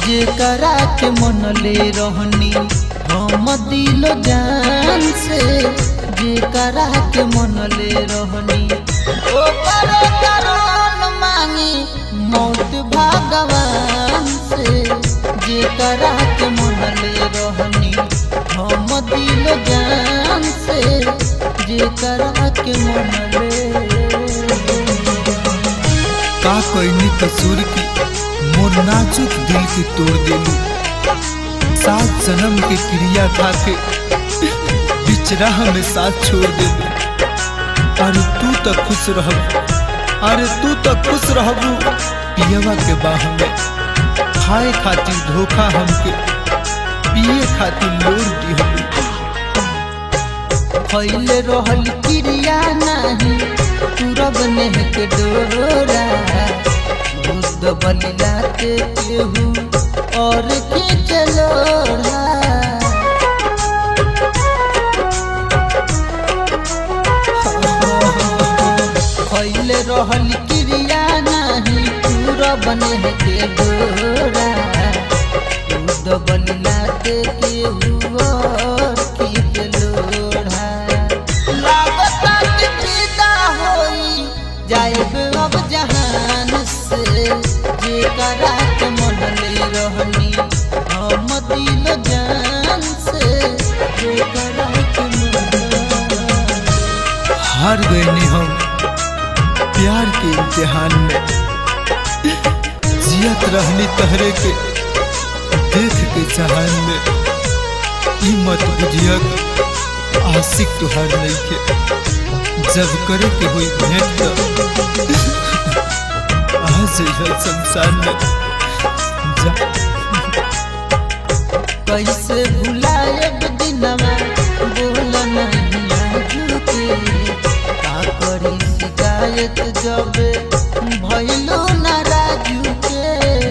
जेकरा के मनले रहनी हम दिलो जान से जेकरा के मनले रहनी ओकर करोन मांगी मौत भगवान से जेकरा के मनले रहनी हम दिलो जान से जेकरा के मनले का कैनी कसूर की मोर नाजुक दिल के तोड़ देलू सात जन्म के क्रिया खा के बिचरा हमें साथ छोड़ देलू अरे तू तो खुश रहबू अरे तू तो खुश रहबू पियवा के बाह में खाए खातिर धोखा हमके पिए खातिर लोर दिहलू फैले रहल क्रिया नहीं तुरब नेह के डोरा बुद्ध बलिला के केहू और के चलोरा फैले रहल क्रिया नहीं तुरब नेह के डोरा बुद्ध बलिला के केहू और के चलोरा लागता कि विदा होई जाएब अब जहान से जेकरा के मनले रहनी हम दिल जान से जेकरा के मनले हार गए ने हम प्यार के इम्तिहान में जियत रहनी तहरे के देख के जहान में ई मत बुझियत आशिक तुहार नहीं के जब करे के हुई भेंट तो आज यह संसार में जा कैसे भुलाएब दिनवा बोल नहीं आजू के का करी शिकायत जब भइलो ना राजू के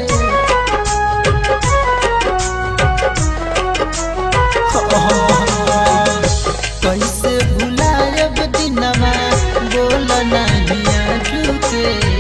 कैसे भुलाएब दिनवा बोल नहीं आजू के